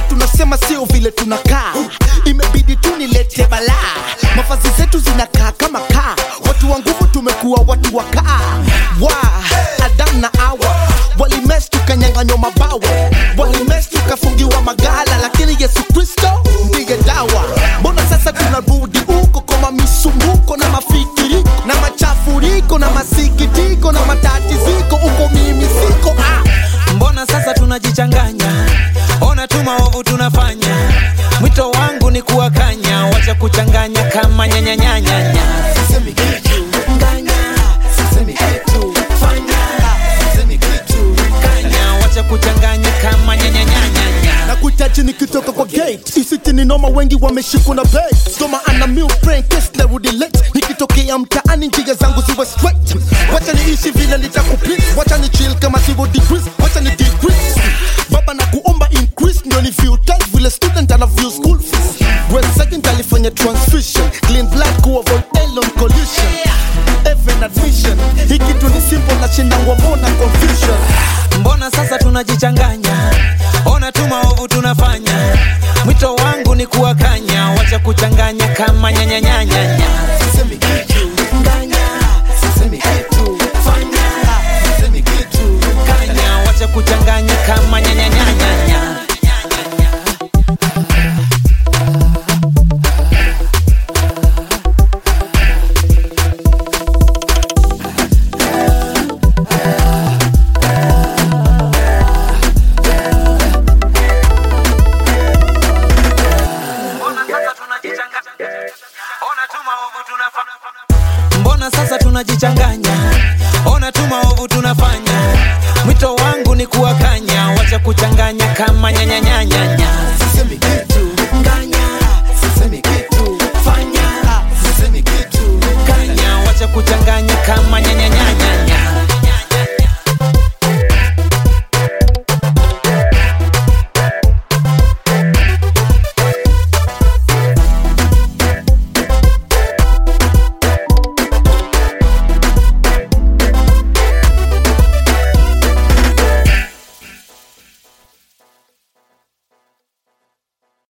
tunasema sio vile tunakaa imebidi tu nilete balaa mafazi zetu zinakaa kama kaa watu wa nguvu tumekuwa watu wa kaa wa adam na awa walimes tukanyanganywa mabawa walimes tukafungiwa magala lakini yesu kristo ndiye dawa mbona sasa tunarudi huko kwa mamisumbuko na mafikiriko na machafuriko na masikitiko na matatiziko uko mimi siko ah. mbona sasa tunajichanganya ona tu maovu tunafanya mwito wangu ni kuwakanya wacha kuchanganya kama nyanyanyanyanya Sisemi kitu, nganya. Sisemi kitu, fanya. Sisemi kitu, kanya wacha kuchanganya kama nyanyanyanyanya na kuitaji nikitoka kwa gate isiti ni noma wengi wameshikwa na bait soma ana mil brain case narudi late nikitokea mtaani njia zangu ziwe straight wacha niishi vile nitakupit wacha ni chill kama zero degrees wacha ni decrease baba na kuomba increase ndio ni feel tight vile student ana view school fees when second alifanya transfusion clean blood ku avoid elon collision even admission hii kitu ni simple na shindangwa mbona confusion mbona sasa tunajichanganya ona tu maovu tunafanya mwito wangu ni kuwakanya wacha kuchanganya kama nyanyanyanyanya Sisemi kitu, nganya. Sisemi kitu, fanya. Sisemi kitu, kanya wacha kuchanganya kama nyanyanyanyanya mbona sasa tunajichanganya